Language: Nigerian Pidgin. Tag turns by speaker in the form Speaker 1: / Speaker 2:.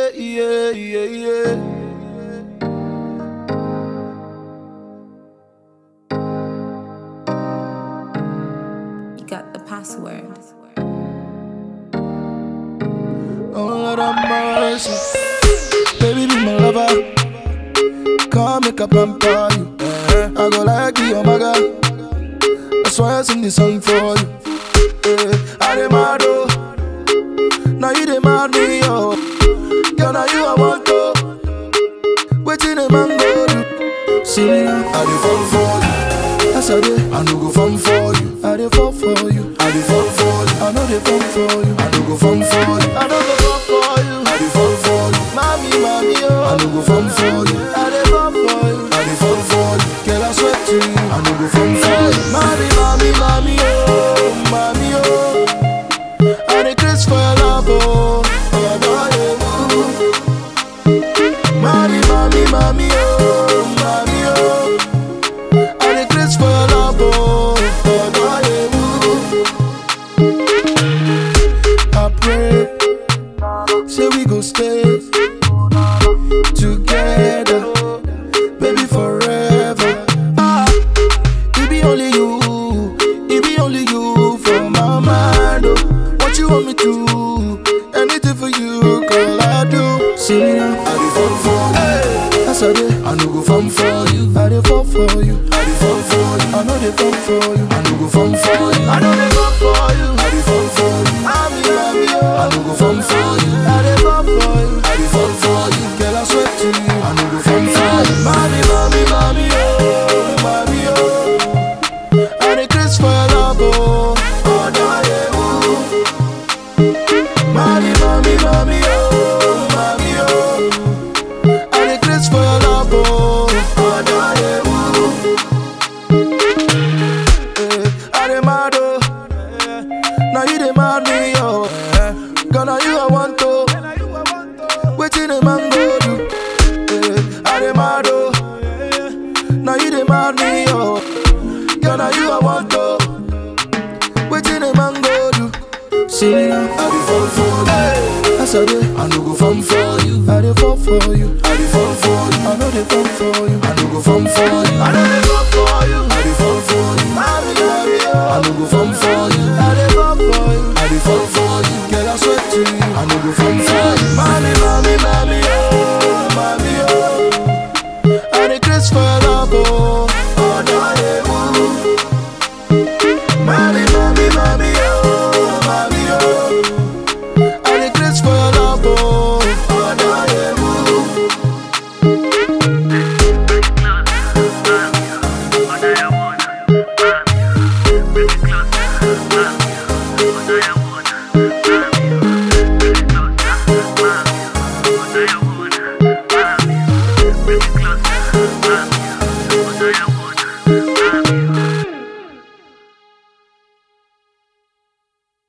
Speaker 1: yeah, yeah, yeah, yeah.
Speaker 2: You got the password.
Speaker 1: Oh Lord have mercy. Baby, be my lover. Come make a pamper you. I go like you, oh my God. That's why I sing this song for you. Yeah, I demand oh. Now you demand me, oh. Girl, now you I want to. Waiting a man go do. See me now, I dey fall for you. Yes I dey, I no go fall for you. I dey fall for you. I dey fall for you. I know dey fall for you. I no go fall for you. I no go fall for you. I dey fall for you. Mommy, mommy, oh. I no go fall for you. I dey fall for you. I dey fall for you. Girl, I swear to you. I no go fall for you. Mommy, mommy, mommy, oh, mommy, oh. I dey craze for your love, oh. Oh, boy, oh. Mommy, mommy, mommy, oh, mommy, oh. I dey craze for your love, oh. Oh, boy, oh. I pray, say we go stay together, baby forever. Ah, it be only you, it be only you for my mind. Oh. What you want me to? Anything for you, girl, I do. See me now, I dey fall for you. Yes I dey, I no go fall for you. I dey fall for you. I dey fall for you. I know dey fall for you. I no go fall for you. I know dey fall for you. I dey fall for you. I'm love you. I no go fall for you. I dey fall for you. I dey fall for you. Girl, I swear to you. I no go fall for you. Mommy, mommy, mommy, oh, mommy, oh. I dey craze for your love, oh. Oh, no, yeah, ooh. Mommy, mommy, mommy, oh, mommy, oh. I dey craze for your love, oh. Oh, no, yeah, ooh. Eh, I dey mad, oh. Now you dey mad me, oh. Girl, now you I want to. Waiting a man go do. Eh, I dey mad, oh. Now you dey mad me, oh. Girl, now you I want to. Waiting a man go do. See me now, I dey fall for you. Yes I dey, I no go fall for you. I dey fall for you. I dey fall for you. I know dey fall for you. I no go fall for you. I know dey fall for you. I dey fall for you. Mommy, mommy, oh. I no go fall for you. I dey fall for you. I dey fall for you. Girl, I swear to you. I no go fall for you.